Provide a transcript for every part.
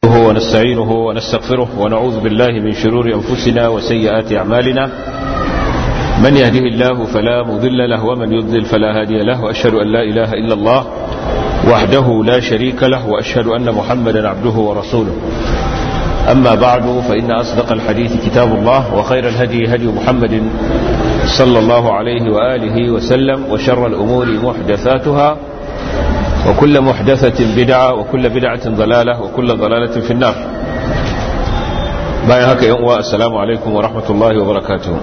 نحمده ونستعينه ونستغفره ونعوذ بالله من شرور أنفسنا وسيئات أعمالنا من يهده الله فلا مضل له ومن يضلل فلا هادي له وأشهد أن لا إله إلا الله وحده لا شريك له وأشهد أن محمدا عبده ورسوله أما بعد فإن أصدق الحديث كتاب الله وخير الهدي هدي محمد صلى الله عليه وآله وسلم وشر الأمور محدثاتها وكل محدثة بدعة وكل بدعة ضلالة وكل ضلالة في النار باي هكا يوم السلام عليكم ورحمة الله وبركاته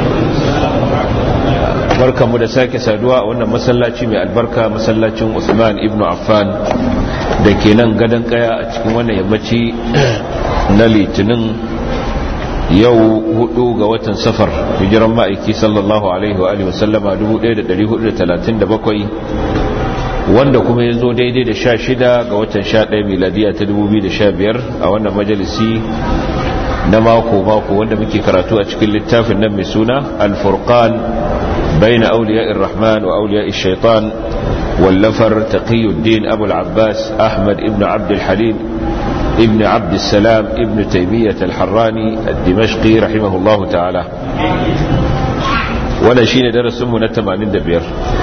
barka mu da sake saduwa a wannan masallaci mai albarka masallacin Usman ibn Affan da ke nan gadon kaya a cikin wannan yammaci na litinin yau hudu ga watan safar hijiran ma'aiki sallallahu alaihi wa alihi wasallama 1437 wanda kuma ya zo daidai da sha shida ga watan sha ɗaya miladiya ta dubu biyu da sha biyar a wannan majalisi na mako-mako wanda muke karatu a cikin littafin nan mai suna alfurkan bayan auliya irrahman wa auliya shaitan wallafar taqiyuddin abul abbas ahmad ibn abdulhalim ibn abdulsalam ibn taimiyyat alharrani al-dimashqi rahimahullahu ta'ala wannan shine darasinmu na 85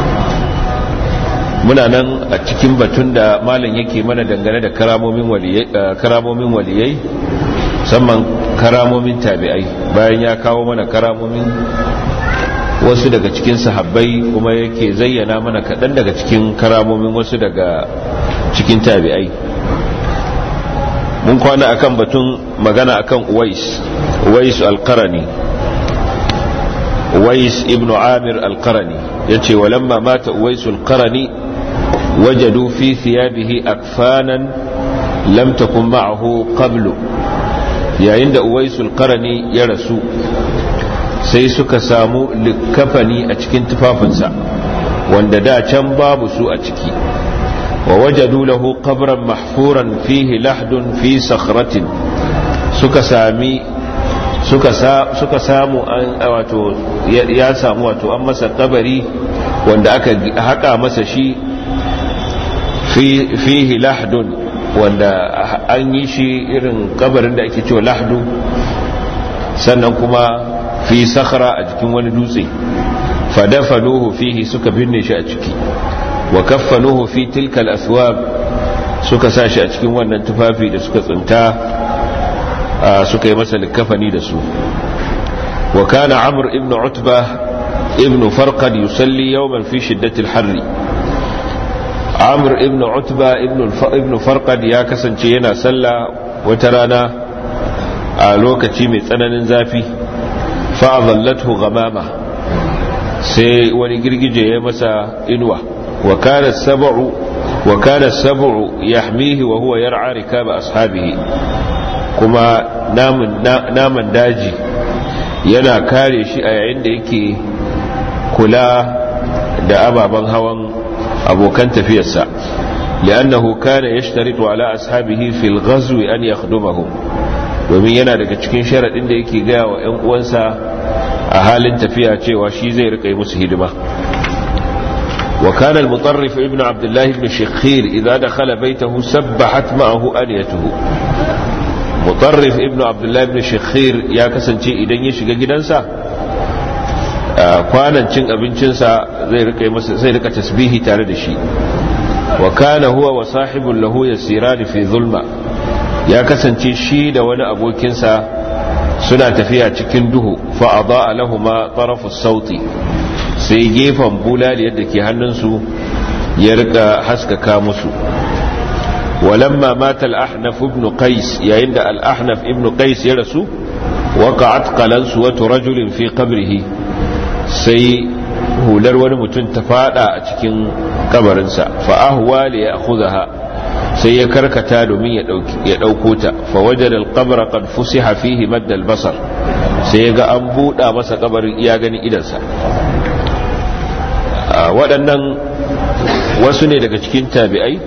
muna nan a cikin batun da malam yake mana dangane da karamomin waliyai musamman karamomin tabi'ai bayan ya kawo mana karamomin wasu daga cikin sahabbai kuma yake zayyana mana kaɗan daga cikin karamomin wasu daga cikin tabi'ai mun kwana akan batun magana akan uwais uwais alkarani uwais ibn amir alkarani ya ce walamma mata uwais alkarani وجدوا في ثيابه أكفانا لم تكن معه قبل يا عند أويس القرني يرسو sai suka samu likafani a cikin tufafinsa wanda da can babu su a ciki wa wajadu lahu qabran mahfuran fihi lahdun fi sakhratin suka sami suka suka samu an wato ya samu wato an masa kabari wanda aka haka masa shi fihi lahdun wanda an yi shi irin kabarin da ake cewa lahdu sannan kuma fi sakhara a jikin wani dutse fadafanuhu fihi suka binne shi a ciki wa kaffanuhu fi tilkal aswab suka sa shi a cikin wannan tufafi da suka tsinta suka yi masa likafani da su wa kana amr ibn utba ibn farqad yusalli yawman fi shiddatil harri amr ibn utba ibn farqad ya kasance yana sallah wata rana a lokaci mai tsananin zafi fa'adallathu ghamama sai wani girgije ya masa inuwa wa kana sab'u wa kana sab'u yahmihi wa huwa yar'a rikaba ashabihi kuma namun naman daji yana kare shi a yayin da yake kula da ababen hawan abokan tafiyarsa li'annahu kana yashtaritu ala ashabihi fil ghazwi an yakhdumahum domin yana daga cikin sharadin da yake gaya wa ƴan uwansa a halin tafiya cewa shi zai rika musu hidima wa kana al-mutarrif ibn abdullah ibn shakhir idza dakhala baytahu sabbahat ma'ahu aliyatuhu mutarrif ibn abdullah ibn shakhir ya kasance idan ya shiga gidansa kwanan cin abincinsa zai rika masa zai rika tasbihi tare da shi wa kana huwa wa sahibul lahu yasirani fi zulma ya kasance shi da wani abokinsa suna tafiya cikin duhu fa adaa lahumma tarafus sauti sai gefen bulali yadda ke hannunsu ya rika haskaka musu ولما مات الأحنف ابن قيس يا عند الأحنف ابن قيس يرسو وقعت قلنسوة رجل في قبره sai hular wani mutum ta fada a cikin kabarinsa fa'ahuwa da ya akuzaha sai ya karkata domin ya ɗauko ta fawajar alkabar kan fusi hafihi maddal basar sai ya ga an buɗa masa kabarin iya ganin idansa waɗannan wasu ne daga cikin tabi'ai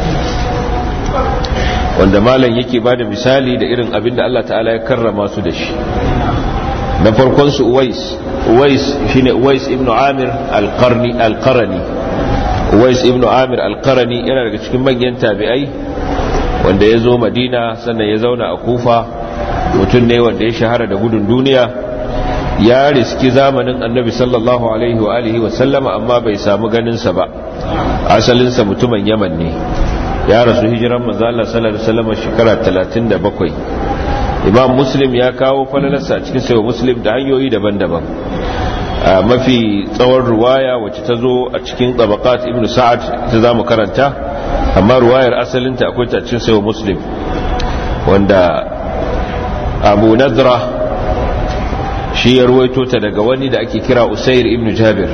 wanda malam yake ba da misali da irin abin da Allah ta'ala ya karrama su da shi na farkon su uwais uwais shine uwais ibnu amir al-qarni al-qarani uwais ibnu amir al-qarani yana daga cikin manyan tabi'ai wanda ya zo madina sannan ya zauna a kufa mutum ne wanda ya shahara da gudun duniya ya riski zamanin annabi sallallahu alaihi wa alihi wa sallama amma bai samu ganinsa ba asalinsa mutumin yaman ne ya rasu hijiran manzo Allah sallallahu alaihi wasallam shekara 37 imam muslim ya kawo falalarsa cikin sayo muslim da hanyoyi daban-daban mafi tsawon ruwaya wacce ta zo a cikin tabaqat ibn sa'ad ta zamu karanta amma ruwayar asalinta akwai ta cikin sayo muslim wanda abu nadra shi ya ruwaito ta daga wani da ake kira usair ibn jabir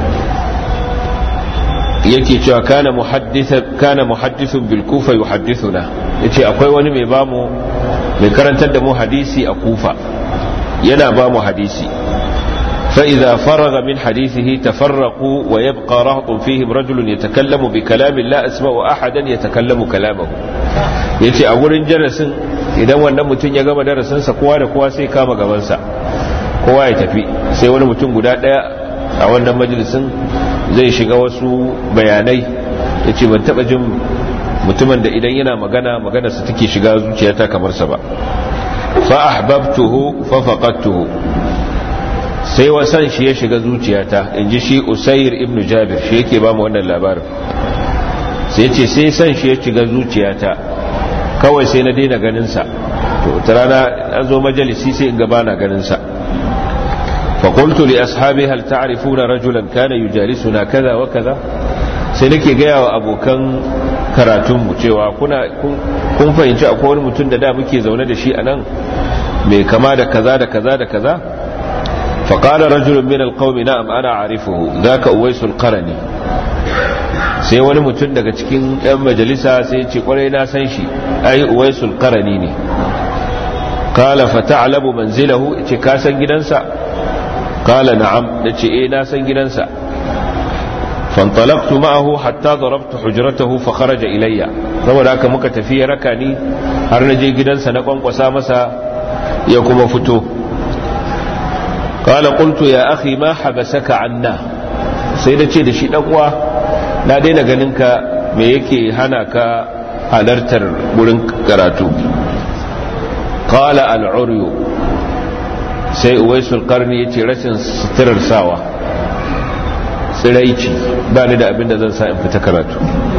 yake cewa kana muhaddisa kana muhaddithun bil kufa yuhaddithuna yace akwai wani mai bamu mai karantar da mu hadisi a kufa yana ba mu hadisi fa idza faraga min hadithihi tafarraqu wa yabqa rahtun fihim rajulun yatakallamu bi kalamin la asma'u ahadan yatakallamu kalamahu yace a gurin darasin idan wannan mutum ya gama darasin sa kowa da kowa sai kama gaban sa kowa ya tafi sai wani mutum guda daya a wannan majalisin zai shiga wasu bayanai ya ce ban taba jin mutumin da idan yana magana maganarsa take shiga zuciyata kamar sa ba fa ahbabtuhu fa faqadtuhu sai wasan shi ya shiga zuciyata inji shi usair ibnu jabir shi yake ba mu wannan labarin sai ce sai san shi ya shiga zuciyata kawai sai na daina ganin sa to ta rana an zo majalisi sai in gaba na ganin sa فقلت لأصحابي هل تعرفون رجلا كان يجالسنا كذا وكذا sai nake gaya wa abokan karatunmu cewa kuna kun fahimci akwai wani mutum da da muke zaune da shi a nan mai kama da kaza da kaza da kaza faƙalar rajulun min alƙaumi na'am ana arifuhu za ka uwaisul qarani sai wani mutum daga cikin ɗan majalisa sai ce kwarai na san shi ai uwaisul qarani ne kala fa ta'lamu manzilahu ce ka san gidansa قال نعم نتي ايه ناسا جننسا فانطلقت معه حتى ضربت حجرته فخرج الي saboda haka muka tafi raka ni har na je gidansa na kwankwasa masa ya kuma fito qala qultu ya akhi ma habasaka anna sai da ce da shi dan uwa na daina ganin ka me yake hana ka halartar gurin karatu qala al-uryu sai uwaisul karni ya ce rashin suturar sawa tsiraici ba ni da abin da zan sa in fita karatu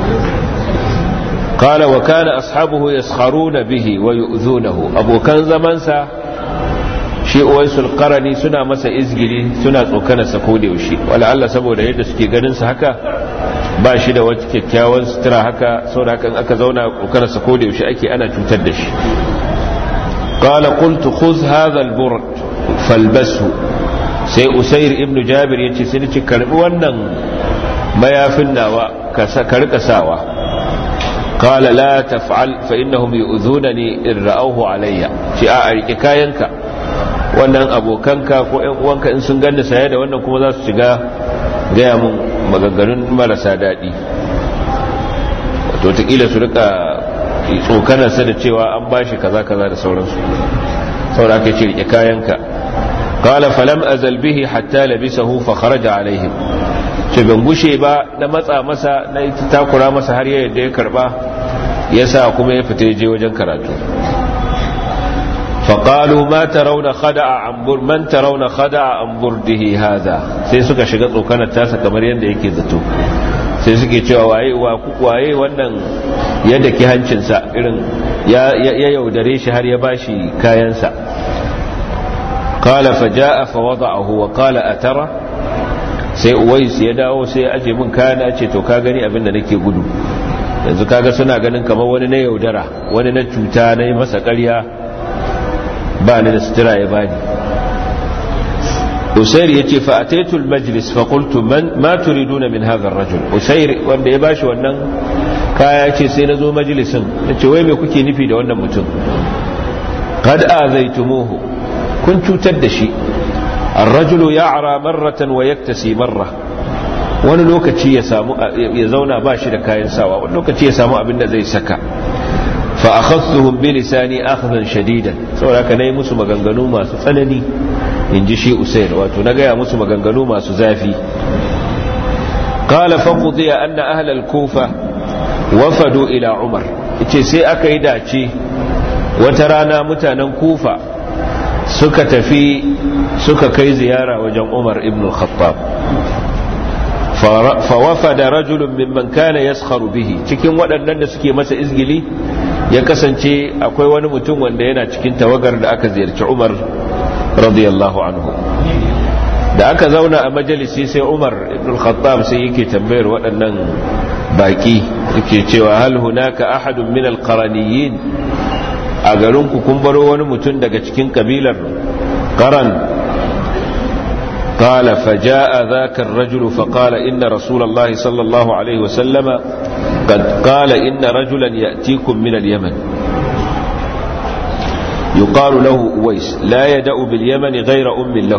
kala wa kana ashabuhu yaskharuna bihi wa yu'zunahu abokan zamansa shi uwaisul qarani suna masa izgiri suna tsokanar sa koda yaushe wala Allah saboda yadda suke ganin sa haka ba shi da wata kyakkyawan sutura haka saboda haka aka zauna tsokanar sa koda yaushe ake ana cutar da shi قال قلت خذ هذا البرد falbasu sai usair ibnu jabir ya ce sai ni ci karbi wannan mayafin nawa ka rika sawa qala la taf'al fa innahum yu'zunani in ra'awhu alayya ci a rike kayanka wannan abokanka ko ƴan uwanka in sun ganni saye da wannan kuma za su shiga gaya mun maganganun marasa daɗi wato ta su rika tsokanarsa da cewa an bashi kaza kaza da sauransu saboda ka ce rike kayanka qala falam azal bihi hatta labisahu fa kharaja alaihim ce ban gushe ba na matsa masa na takura masa har yadda ya karba yasa kuma ya fita je wajen karatu فقالوا ما ترون خدع عن بر من ترون خدع عن برده هذا sai suka shiga tsokanar tasa kamar yadda yake zato sai suke cewa waye waye wannan yadda ki hancinsa irin ya yaudare shi har ya bashi kayansa qala faja'a fa wada'ahu wa qala atara sai uwais ya dawo sai ya aje min kayana ce to ka gani abin da nake gudu yanzu kaga suna ganin kamar wani na yaudara wani na cuta na yi masa ƙarya ba ni da sutura ya bani usair ya ce fa'ataitul majlis faƙultu ma turiduna min hadha rajul usair wanda ya bashi wannan kaya ce sai na zo majalisin na ce wai me kuke nufi da wannan mutum qad azaitumuhu kun cutar da shi الرجل يعرى مرة ويكتسي مرة wani lokaci ya samu ya zauna ba shi da kayan sawa wani lokaci ya samu abin da zai saka fa akhadtuhum bi lisani akhdan shadidan saboda haka nayi musu maganganu masu tsanani inji shi usair wato na gaya musu maganganu masu zafi qala fa qudiya anna ahla al-kufa wafadu ila umar ce sai aka yi dace wata rana mutanen kufa suka tafi suka kai ziyara wajen umar ibn khattab fawafada rajulun mimman kana yaskharu bihi cikin waɗannan da suke masa izgili ya kasance akwai wani mutum wanda yana cikin tawagar da aka ziyarci umar radiyallahu anhu da aka zauna a majalisi sai umar ibn khattab sai yake tambayar waɗannan baki yake cewa hal hunaka ahadun min alqaraniyin a garin ku kun baro wani mutum daga cikin kabilar qaran قال فجاء ذاك الرجل فقال إن رسول الله صلى الله عليه وسلم قد قال إن رجلا يأتيكم من اليمن يقال له أويس لا يدأ باليمن غير أم له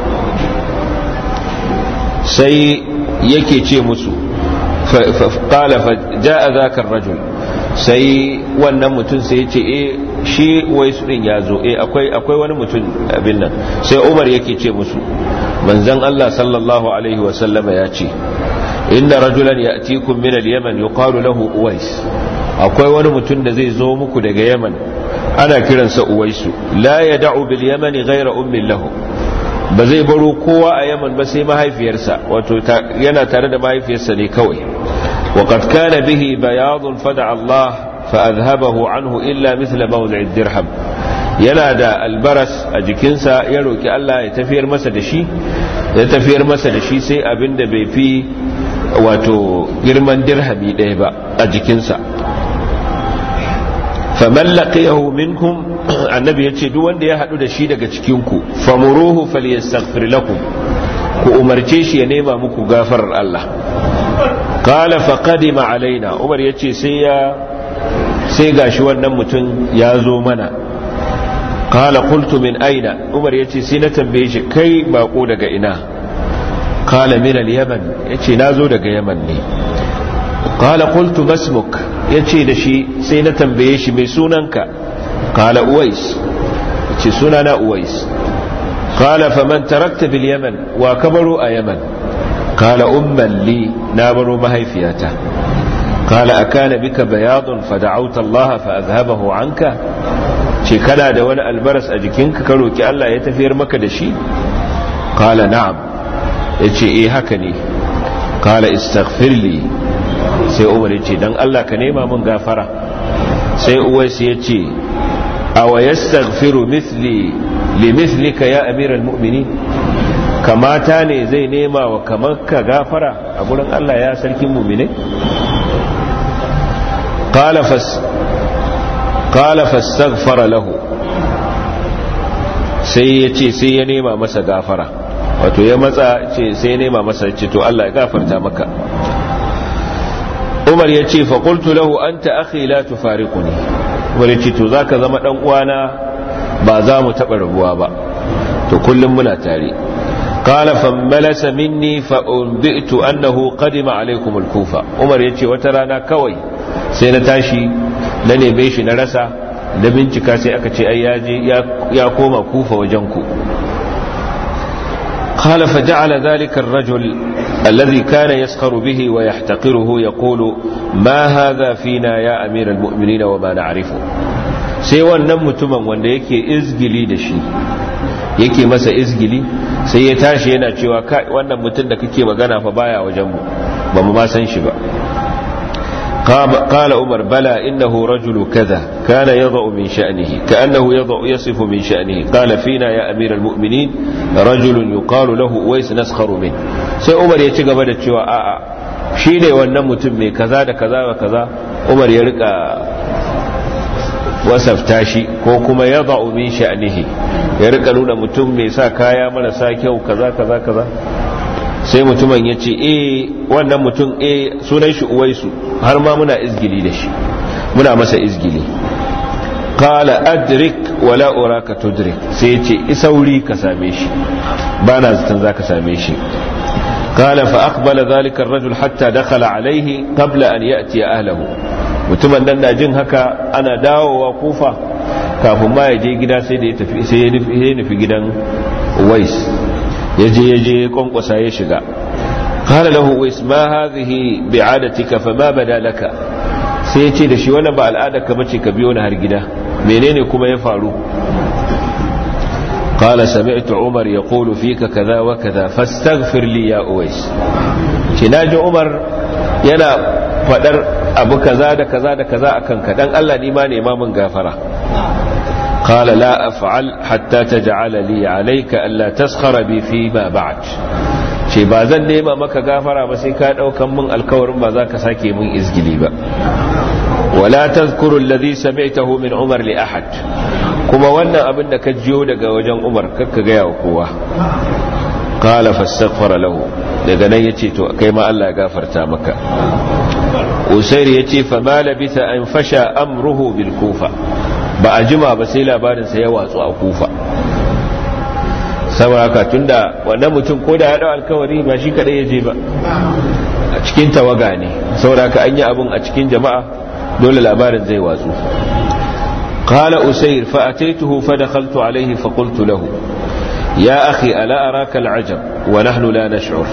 سي يكي مسو قال فجاء ذاك الرجل sai wannan mutum sai ya ce e shi wai su din ya zo e akwai akwai wani mutum abin nan sai Umar yake ce musu manzon Allah sallallahu alaihi wa sallama ya ce inna rajulan ya'tikum min al-yaman yuqalu lahu uwais akwai wani mutum da zai zo muku daga yaman ana kiransa uwaisu la yad'u bil yamani ghayra ummin lahu ba zai baro kowa a yaman ba sai mahaifiyarsa wato yana tare da mahaifiyarsa ne kawai وقد كان به بياض فدعا الله فأذهبه عنه إلا مثل موضع الدرهم yana da albaras a jikinsa ya roki Allah ya tafiyar masa da shi ya tafiyar masa da shi sai abin da bai fi wato girman dirhami ɗaya ba a jikinsa faman laqiyahu minkum annabi yace duk wanda ya hadu da shi daga cikin ku famuruhu falyastaghfir lakum ku umarce shi ya nema muku gafarar Allah qala faqadima alaina umar yace sai ya sai gashi wannan mutum ya zo mana qala qultu min aina umar yace sai na tambaye shi kai bako daga ina qala min al-yaman yace nazo daga yaman ne qala qultu masmuk yace da shi sai na tambaye shi mai sunanka qala uwais yace sunana uwais qala faman tarakta bil yaman wa kabaru a yaman qala umman li na baro mahaifiyata qala akana bika bayadun fada'awta Allah fa azhabahu anka ce kana da wani albaras a jikinka ka roki Allah ya tafiyar maka da shi qala na'am yace eh haka ne qala istaghfir li sai umar ya ce don Allah ka nema mun gafara sai uwais ya ce awa yastaghfiru mithli li mithlika ya amiral mu'mini kamata ne zai nema wa kamar ka gafara a gurin Allah ya sarkin mu'mine qala fas qala fastaghfara lahu sai ya ce sai ya nema masa gafara wato ya matsa ce sai ya nema masa ce to Allah ya gafarta maka umar ya ce faƙultu lahu an ta akhi la tufariquni umar ya ce to za ka zama ɗan uwana ba za mu taɓa rabuwa ba to kullum muna tare قال فملس مني فأنبئت أنه قدم عليكم الكوفة عمر يتي وترانا كوي سينا تاشي نني shi na rasa da bincika sai aka ce ai ya koma kufa wajenku قال فجعل ذلك الرجل الذي كان يسخر به ويحتقره يقول ما هذا فينا يا أمير المؤمنين وما نعرفه sai wannan mutumin wanda yake izgili da shi yake masa izgili sai ya tashi yana cewa wannan mutum da kake magana fa baya wajenmu ba mu ma san shi ba قال عمر بلى إنه رجل كذا كان يضع من شأنه كأنه يضع يصف من شأنه قال فينا يا أمير المؤمنين رجل يقال له ويس نسخر منه سي عمر يتقى بدأ شوى آآ شيني ونمو تمي كذا دا كذا وكذا عمر يرقى wasafta shi ko kuma ya ba'u min sha'nihi ya rika nuna mutum mai sa kaya marasa kyau kaza kaza kaza sai mutumin ya ce eh wannan mutum eh sunan shi uwaisu har ma muna izgili da shi muna masa izgili qala adrik wala uraka tudrik sai ya ce isauri ka same shi bana zaton zaka same shi قال فأقبل ذلك الرجل حتى دخل عليه قبل أن يأتي أهله mutumin nan na jin haka ana dawowa kufa kafin ma ya je gida sai da ya tafi sai ya nufi gidan Uwais ya je ya je kwankwasa ya shiga qala lahu Uwais ma hadhihi bi'adatika fa ma bada laka sai ya ce da shi wannan ba al'ada ka bace ka biyo ni har gida menene kuma ya faru قال سمعت عمر يقول فيك كذا وكذا فاستغفر لي يا أويس كناج عمر ينا فدر أبو كذا دا كذا دا كذا أكن كدن الله نيمان إمام غافرة قال لا أفعل حتى تجعل لي عليك ألا تسخر بي فيما بعد ce ba zan nema maka gafara ba sai ka daukan min alkawarin ba za ka sake min izgili ba wala tazkuru alladhi sami'tahu min umar li ahad kuma wannan abin da ka jiyo daga wajen umar kakka gaya wa kowa qala fastaghfara lahu daga nan yace to kai ma Allah ya gafarta maka usair yace fa ma labisa an fasha amruhu bil kufa ba a jima ba sai labarin sa ya watsu a kufa saboda haka tunda wannan mutum ko da ya dau alkawari ba shi kadai ya je ba a cikin tawaga ne saboda haka an yi abun a cikin jama'a dole labarin zai watsu قال أسير فأتيته فدخلت عليه فقلت له يا أخي ألا أراك العجب ونحن لا نشعر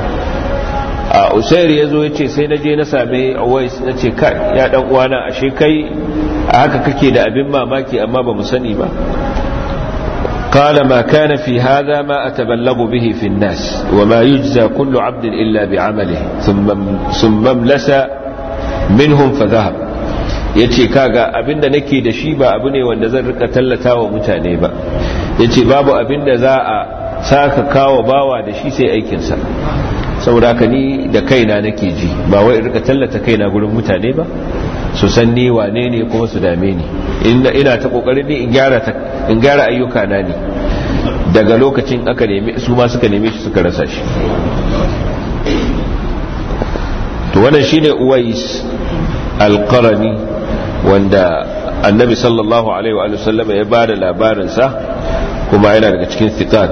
أسير يزو يتي سينجي نسامي أويس نتي كاي يا دوانا أشي كي أهكا كي دا أبن ما ماكي أما بمسني ما قال ما كان في هذا ما أتبلغ به في الناس وما يجزى كل عبد إلا بعمله ثم ثم املس منهم فذهب yace kaga abinda nake da shi ba abu ne wanda zan rika tallata wa mutane ba yace babu abinda za a saka kawo bawa da shi sai aikinsa saboda haka ni da kaina nake ji ba wai rika tallata kaina gurin mutane ba su san ni wane ne kuma su dame ni ina ta kokarin ne in gyara in gyara ayyuka na ne daga lokacin aka neme su ma suka neme shi suka rasa shi to wannan shine uwais alqarani wanda annabi sallallahu alaihi wa sallama ya bada labarin sa kuma yana daga cikin thiqat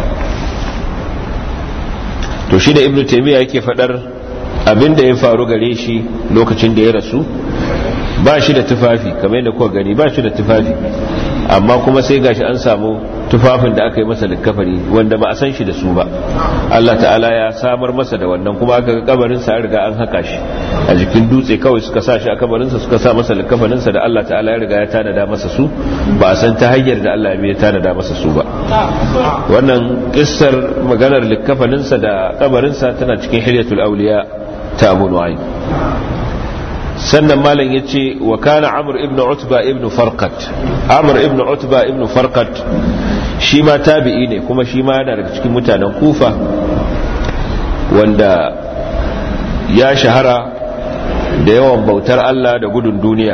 to shi da ibnu taymiya yake fadar abinda ya faru gare shi lokacin da ya rasu ba shi da tufafi kamar yadda kuka gani ba shi da tufafi amma kuma sai gashi an samu tufafin da aka yi masa likkafari wanda ba a san shi da su ba Allah ta'ala ya samar masa da wannan kuma aka ga kabarin sa riga an haka shi a jikin dutse kawai suka sa shi a kabarin sa suka sa masa likkafarin sa da Allah ta'ala ya riga ya tanada masa su ba a san ta hanyar da Allah ya tanada masa su ba wannan kissar maganar likkafarin sa da kabarin sa tana cikin hilyatul awliya ta Abu Nu'aym sannan malam ya ce wa kana amur ibn utba ibn farqat amur ibn utba ibn farqat shi ma tabi'i ne kuma shi ma yana daga cikin mutanen kufa wanda ya shahara da yawan bautar Allah da gudun duniya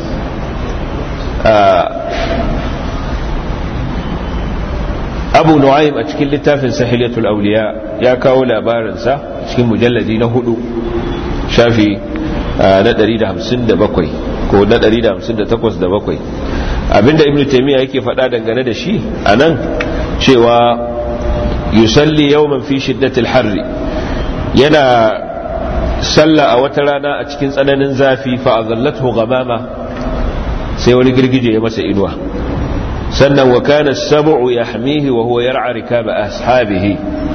abu nu'aym a cikin littafin sahilatul auliya ya kawo labarinsa cikin mujalladi na hudu shafi na 157 ko na 158 da bakwai abinda ibnu taymiya yake faɗa dangane da shi anan cewa yusalli yawman fi shiddatil harri yana salla a wata rana a cikin tsananin zafi fa azallathu ghamama sai wani girgije ya masa inuwa sannan wa kana as-sab'u yahmihi wa huwa yar'a rikaba ashabihi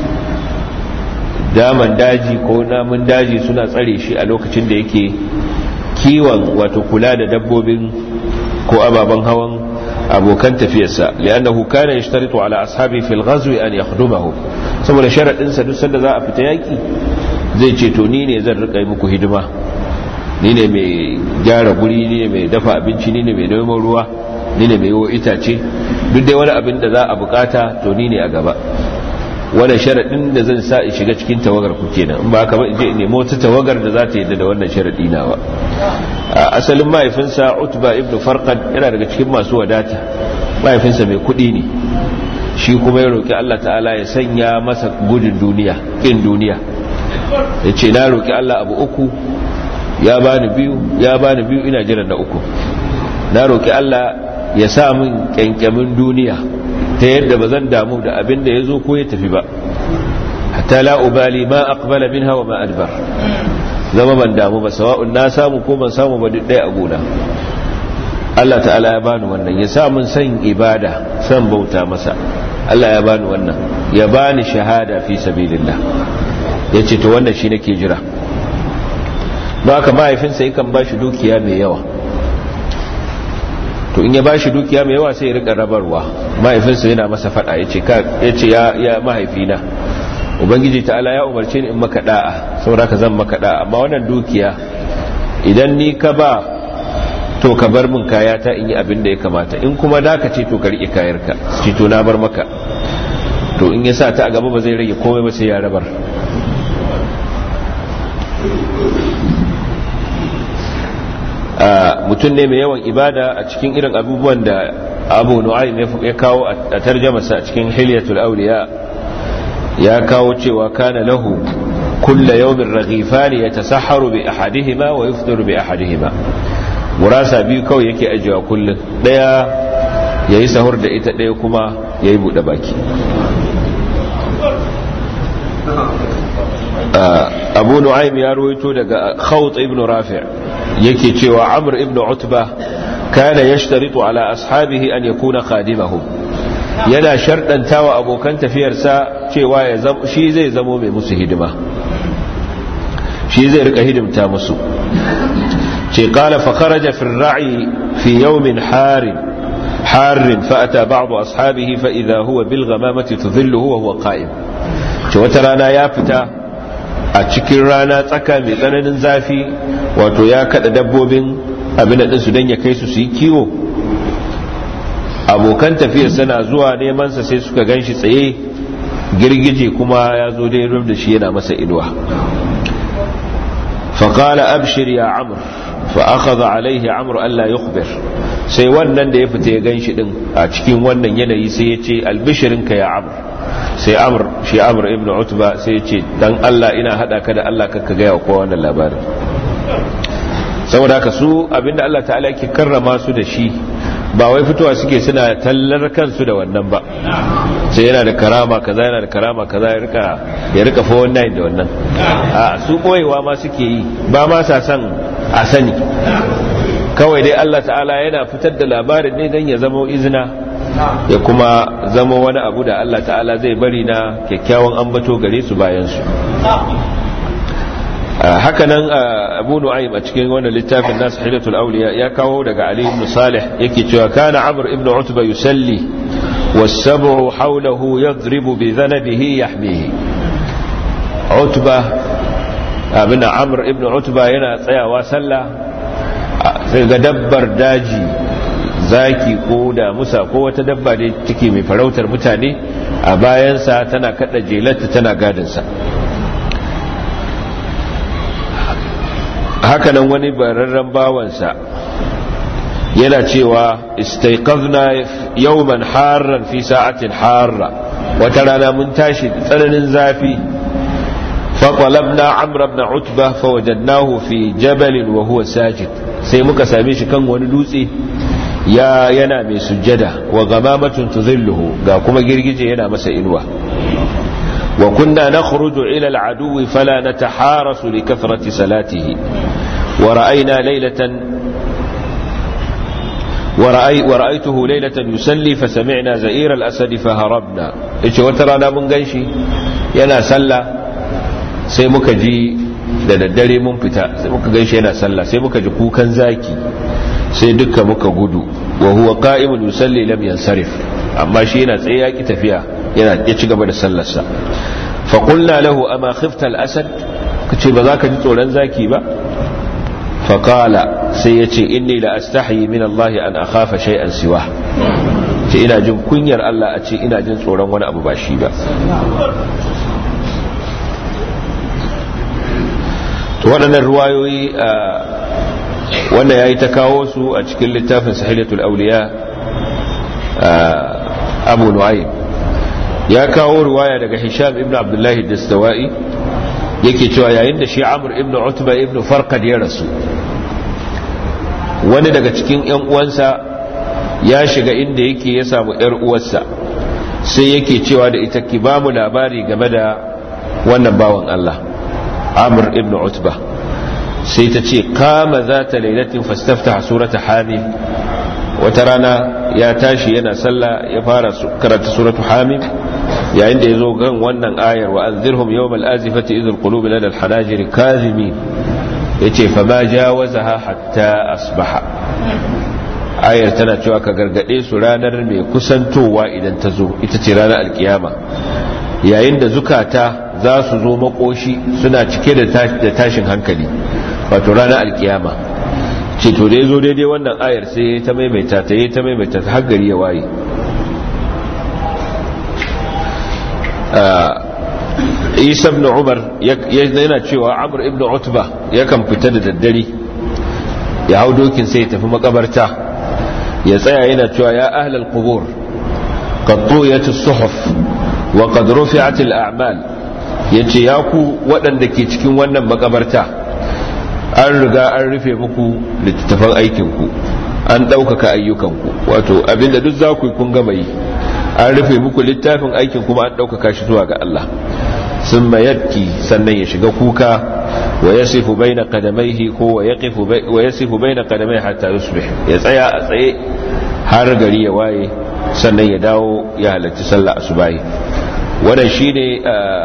daman daji ko namun daji suna tsare shi a lokacin da yake kiwon wato kula da dabbobin ko ababen hawan abokan tafiyarsa li'annahu kana yashtaritu ala ashabi fil ghazwi an yakhdumahu saboda sharadin sa duk sanda za a fita yaki zai ce to ni ne zan rika muku hidima ni ne mai gyara guri ni ne mai dafa abinci ni ne mai neman ruwa ni ne mai yiwo itace duk dai wani abin da za a bukata to ni ne a gaba wannan sharaɗin da zan sa in shiga cikin tawagar ku kenan in ba ka ba je nemo wata tawagar da za ta yadda da wannan sharaɗi na ba asalin mahaifinsa utba ibnu farqad yana daga cikin masu wadata mahaifinsa mai kuɗi ne shi kuma ya roki Allah ta'ala ya sanya masa gudun duniya kin duniya ya ce na roki Allah abu uku ya bani biyu ya bani biyu ina jiran na uku na roki Allah ya sa min kyankyamin duniya ta yadda ba zan damu da abin da ya zo ko ya tafi ba hatta la ubali ma aqbala minha wa ma adbar zama ban damu ba sawa'un na samu ko ban samu ba duk ɗaya a gona Allah ta'ala ya bani wannan ya sa mun san ibada san bauta masa Allah ya bani wannan ya bani shahada fi sabilillah yace to wannan shi nake jira ba haka mahaifinsa yakan ba shi dukiya mai yawa to in ya ba shi dukiya mai yawa sai ya rika rabarwa mahaifinsa yana masa fada ya ce ya mahaifina ubangiji ta'ala ya umarce ni in maka da'a saboda ka zan maka da'a amma wannan dukiya idan ni ka ba to ka bar min kaya ta in yi abin da ya kamata in kuma da ka ce to ka rike kayarka ce to na bar maka to in ya sa ta a gaba ba zai rage komai ba sai ya rabar mutum ne mai yawan ibada a cikin irin abubuwan da abu nu'aym ya kawo a tarjamasa a cikin hilyatul auliya ya kawo cewa kana lahu kulla yawmin raghifani yatasahharu bi ahadihima wa yufṭiru bi ahadihima murasa biyu kawai yake ajiyewa kullum daya yayi sahur da ita daya kuma yayi bude baki abu nu'aym ya ruwaito daga khawt ibn rafi' yake cewa amr ibn utba kana yashtaritu ala ashabihi an yakuna khadimahum yana shardantawa abokan tafiyarsa cewa shi zai zamo mai musu hidima shi zai rika hidimta musu ce qala fa kharaja fi ar-ra'i fi yawmin harin حار فأتى بعض أصحابه فإذا هو بالغمامة تظله وهو قائم ce wata rana ya fita a cikin rana tsaka mai tsananin zafi wato ya kada dabbobin abin da su don ya kai su su yi kiwo abokan tafiyar sana zuwa nemansa sai suka gan shi tsaye girgije kuma ya zo dai rub da shi yana masa inuwa faƙala abshir ya amur fa'akaza alaihi amur Allah ya sai wannan da ya fita ya gan shi din a cikin wannan yanayi sai ya ce albishirinka ya amur sai amur shi amur ibn utba sai ce dan Allah ina hada ka da Allah kakka gaya wa kowa wannan labarin saboda haka su abinda Allah ta'ala yake karrama su da shi ba wai fitowa suke suna tallar kansu da wannan ba sai yana da karama kaza yana da karama kaza ya rika ya rika fa wannan da wannan a su koyewa ma suke yi ba ma sa san a sani kawai dai Allah ta'ala yana fitar da labarin ne don ya zama izina ya kuma zama wani abu da Allah ta'ala zai bari na kyakkyawan ambato gare su bayan su hakanan abu nu'aym a cikin wannan littafin nasu hidatul auliya ya kawo daga ali ibn salih yake cewa kana amr ibn utba yusalli was-sab'u hawlahu yadribu bi dhanabihi yahmihi utba abin amr ibn utba yana tsayawa sallah sai ga dabbar daji zaki ko da musa ko wata dabba da take mai farautar mutane a bayansa tana kada jelarta tana gadinsa hakanan wani bararren bawansa yana cewa istaiqazna yawman harran fi sa'atin harra wata rana mun tashi tsananin zafi فطلبنا عمرو بن عتبة فوجدناه في جبل وهو ساجد sai muka same shi kan wani dutse ya yana mai sujjada wa gamamatun tuzilluhu ga kuma girgije yana masa inuwa wa kunna nakhruju ila al-aduwi fala nataharasu li kathrati salatihi wa ra'ayna laylatan ورأيته ليلة يسلي فسمعنا زئير الأسد فهربنا إيش وترانا من قيشي ينا سلى sai muka ji da daddare mun fita sai muka gaishe yana sallah sai muka ji kukan zaki sai duka muka gudu wa huwa qa'imun yusalli lam yansarif amma shi yana tsaye yaki tafiya yana ya ci gaba da sallarsa fa qulna lahu ama khifta al-asad kace ba za ka ji tsoron zaki ba fa qala sai yace inni la astahi min Allah an akhafa shay'an siwa ce ina jin kunyar Allah a ce ina jin tsoron wani abu ba shi ba waɗannan ruwayoyi wanda ya yi ta kawo su a cikin littafin sahilatul auliya abu nu'aym ya kawo ruwaya daga hisham ibn abdullahi dastawa'i yake cewa yayin da shi amur ibn utba ibn farqad ya rasu wani daga cikin yan uwansa ya shiga inda yake ya samu yar uwarsa sai yake cewa da ita ki ba mu labari game da wannan bawan Allah amr ibn utba sai ta ce kama za ta lailatin fastafta surata hamim wata rana ya tashi yana sallah ya fara karanta suratu hamim yayin da ya zo gan wannan ayar wa an zirhum yau mal'azifati izul qulubi lada alhanajiri kazimin yace fa ma jawazaha hatta asbaha ayar tana cewa ka gargade su ranar mai kusantowa idan ta zo ita ce ranar alkiyama yayin da zukata za su zo makoshi suna cike da tashin hankali wato ranar alkiyama ce to da ya zo daidai wannan ayar sai ta maimaita ta yi ta maimaita ta har gari ya waye isa ibn umar yana cewa amr ibn utba yakan fita da daddare ya hau dokin sai ya tafi makabarta ya tsaya yana cewa ya ahlal qubur qad tuyat as-suhuf wa qad rufi'at al-a'mal yace ya ku waɗanda ke cikin wannan makabarta an riga an rufe muku littattafan aikin ku an ɗaukaka ayyukanku wato abinda duk za ku yi kun gama yi an rufe muku littafin aikin kuma an ɗaukaka shi zuwa ga Allah sun mayarki sannan ya shiga kuka wa ya sifu bai na kadamaihi ko wa ya sifu bai na kadamai hatta yusbih ya tsaya a tsaye har gari ya waye sannan ya dawo ya halarci sallah asubahi wannan shine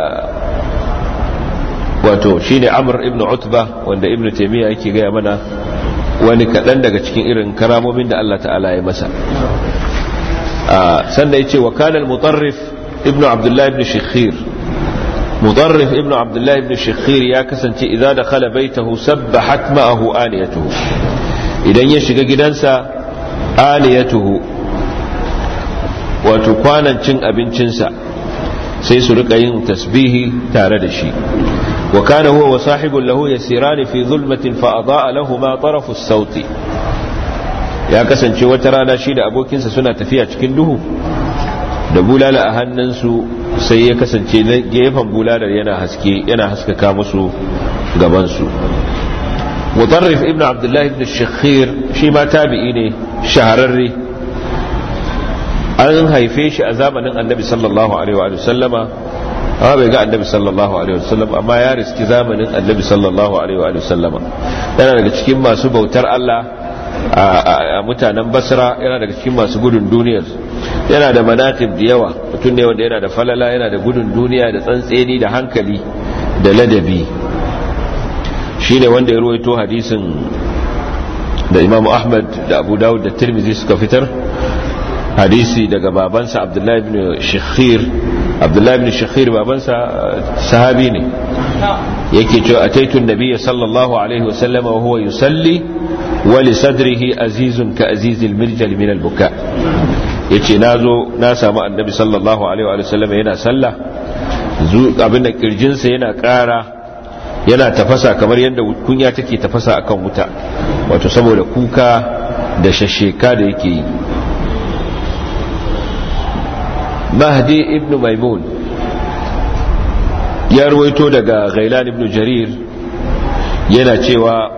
wato shine amr ibn utba wanda ibn taymiya yake gaya mana wani kaɗan daga cikin irin karamomin da Allah ta'ala ya masa sannan ya ce wa kanal mutarrif ibn abdullahi ibn shikhir mutarrif ibn abdullahi ibn shikhir ya kasance idan da khala baitahu sabbahat ma'ahu aniyatuhu idan ya shiga gidansa aniyatuhu wato kwanan cin abincinsa sai su rika yin tasbihi tare da shi wa kana huwa wa sahibun lahu yasirani fi zulmatin fa adaa lahuma tarafu sauti ya kasance wata rana shi da abokinsa suna tafiya cikin duhu da bulala a hannunsu sai ya kasance na gefen bulalar yana haske yana haskaka musu gabansu mutarrif ibn abdullahi ibn shakhir shi ma tabi'i ne shahararre an haife shi a zamanin annabi sallallahu alaihi wa sallama amma bai ga annabi sallallahu alaihi wa sallam amma ya riski zamanin annabi sallallahu alaihi wa sallama yana daga cikin masu bautar Allah a mutanen basra yana daga cikin masu gudun duniyar yana da manatib da yawa mutum ne wanda yana da falala yana da gudun duniya da tsantseni da hankali da ladabi shi ne wanda ya ruwaito hadisin da imam ahmad da abu dawud da tirmizi suka fitar hadisi daga babansa abdullahi ibn shakhir abdullahi ibn shakhir babansa sahabi ne yake cewa ataitun nabiyya sallallahu alaihi wasallam wa huwa yusalli wa li sadrihi azizun ka azizil mirjal min al buka yace nazo na samu annabi sallallahu alaihi wa sallam yana sallah abin da kirjinsa yana ƙara yana tafasa kamar yadda kunya take tafasa akan wuta wato saboda kuka da shasheka da yake yi mahdi ibn maimun ya ruwaito daga ghailan ibn jarir yana cewa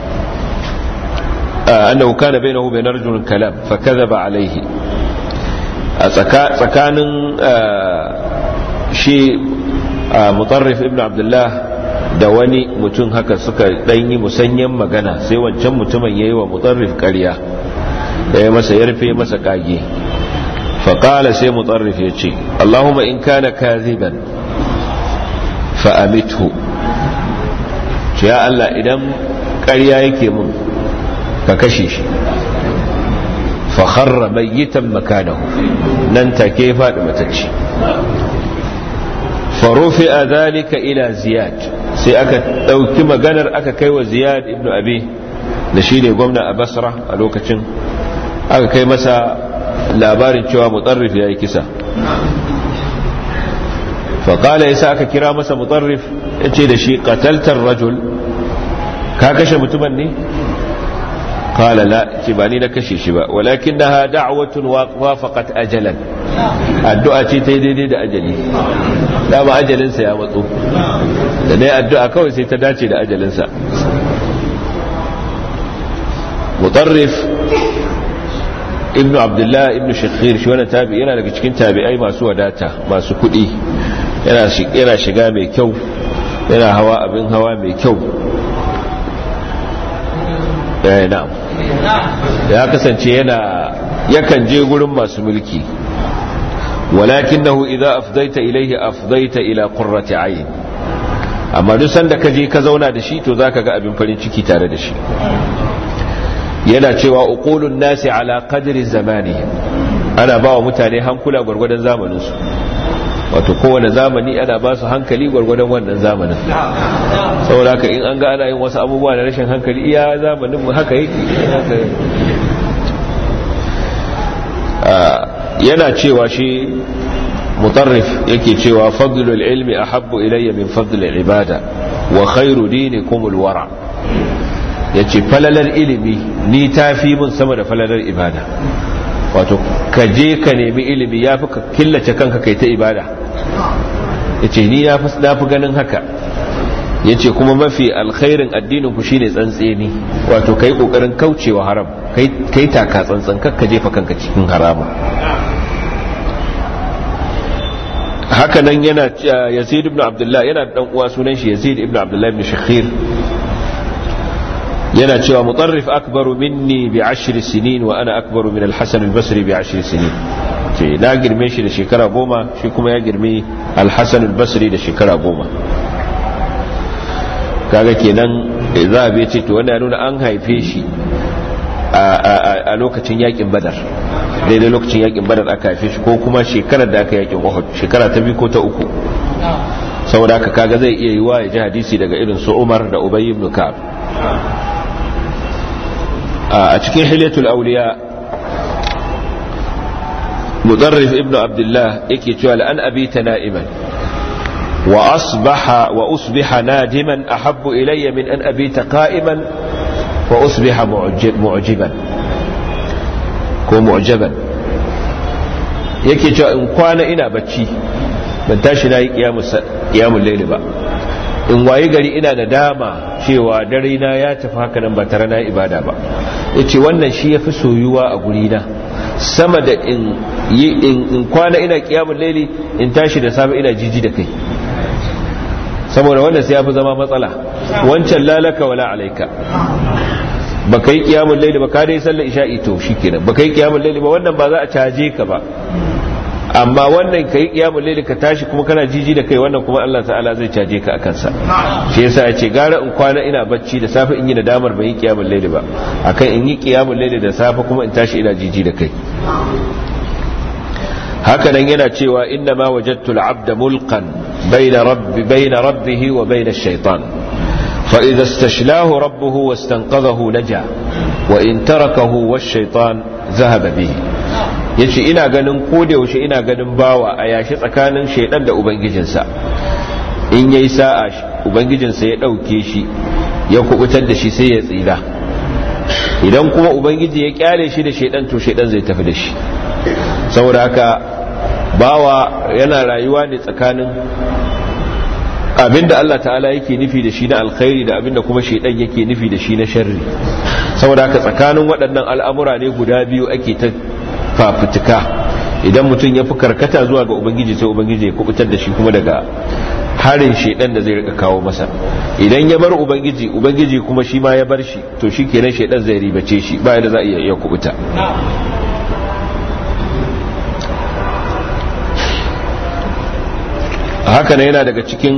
annahu kana bainahu bain rajulin kalam fa kadhaba alayhi a tsakanin shi mutarrif ibn abdullah da wani mutum haka suka dan yi musanyen magana sai wancan mutumin yayi wa mutarrif ƙarya da ya masa yarfe masa kage فقال سي مطرف يجي اللهم إن كان كاذبا فأمته يا الله إذن قريا يكي من ككشيش فخر ميتا مكانه ننت كيف متجي فرفع ذلك إلى زياد sai aka ɗauki maganar aka kai wa ziyad ibn abi da shi ne gwamna a basra a lokacin aka kai masa labarin cewa mutarrif ya yi kisa faƙala ya sa aka kira masa mutarrif ya ce da shi ƙataltar rajul ka kashe mutumin ne ƙala la ce ba ni na kashe shi ba walakin na ha da'awatun wafaqat ajalan addu'a ce ta yi daidai da ajali dama ajalinsa ya matso da na yi addu'a kawai sai ta dace da ajalinsa mutarrif ibnu abdullah ibnu shakhir shi wannan tabi yana daga cikin tabi'ai masu wadata masu kuɗi yana shiga mai kyau yana hawa abin hawa mai kyau eh na'am ya kasance yana yakan je gurin masu mulki walakinahu idza afdaita ilayhi afdaita ila qurrati ayn amma duk sanda ka je ka zauna da shi to zaka ga abin farin ciki tare da shi yana cewa uqulun nasi ala qadri zamani ana ba wa mutane hankula gwargwadon zamanin su wato kowane zamani ana ba su hankali gwargwadon wannan zamanin saboda haka in an ga ana yin wasu abubuwa da rashin hankali iya zamanin mu haka yake yana cewa shi mutarrif yake cewa fadlul ilmi ahabbu ilayya min fadlil ibada wa khairu dinikum alwara yace falalar ilimi ni tafi mun sama da falalar ibada wato ka je ka nemi ilimi yafi ka killace kanka kai ta ibada yace ni na fi ganin haka yace kuma mafi alkhairin addinin ku shine tsantseni wato kai kokarin kaucewa haram kai kai taka tsantsan kakka jefa kanka cikin haramun haka nan yana yazid ibn abdullah yana da dan uwa sunan shi yazid ibn abdullah ibn shakhir yana cewa mutarrif akbaru minni bi ashri sinin wa ana akbaru min al-hasan al-basri bi ashri sinin ce na girme shi da shekara goma shi kuma ya girme al-hasan al-basri da shekara goma kaga kenan za a ce to wanda ya nuna an haife shi a lokacin yakin badar daidai lokacin yakin badar aka haife shi ko kuma shekarar da aka yakin uhud shekara ta biyu ko ta uku saboda haka kaga zai iya yi wa ya ji hadisi daga irin su umar da ubay ibn ka'ab a cikin hilyatul awliya mudarrif ibn abdullah yake cewa la'an abita na'iman wa asbaha wa usbiha nadiman ahabbu ilayya min an abita qa'iman wa usbiha mu'jiban ko mu'jaban yake cewa in kwana ina bacci ban tashi na yi kiyamun laili ba in waye gari ina da dama cewa dare na ya tafi haka nan ba tare na ibada ba ya ce wannan shi ya fi soyuwa a gurina sama da in in kwana ina kiyamun laili in tashi da safe ina jiji da kai saboda wannan sai ya fi zama matsala wancan lalaka wala alaika ba ka yi kiyamun laili ba ka dai sallar isha'i to shi kenan ba ka yi kiyamun laili ba wannan ba za a caje ka ba amma wannan ka yi kiyamun laili ka tashi kuma kana jiji da kai wannan kuma Allah ta'ala zai caje ka akan sa shi yasa ya ce gara in kwana ina bacci da safe in yi da damar ban yi kiyamun laili ba akan in yi kiyamun laili da safe kuma in tashi ina jiji da kai haka nan yana cewa inna ma wajadtu al-abda mulqan bayna rabbi bayna rabbihi wa bayna ash-shaytan فإذا استشلاه ربه واستنقذه نجا وإن تركه والشيطان ذهب به yace ina ganin koda yaushe ina ganin bawa a yashi tsakanin shaidan da ubangijinsa in yayi sa'a ubangijinsa ya dauke shi ya kubutar da shi sai ya tsira idan kuma ubangiji ya kyale shi da shaidan to shaidan zai tafi da shi saboda haka bawa yana rayuwa ne tsakanin abinda Allah ta'ala yake nufi da shi na alkhairi da abinda kuma shaidan yake nufi da shi na sharri saboda haka tsakanin waɗannan al'amura ne guda biyu ake ta fafutuka idan mutum ya fi karkata zuwa ga ubangiji sai ubangiji ya kubutar da shi kuma daga harin shaidan da zai rika kawo masa idan ya bar ubangiji ubangiji kuma shi ma ya bar shi to shi kenan shaidan zai ribace shi ba yadda za a iya kubuta haka ne yana daga cikin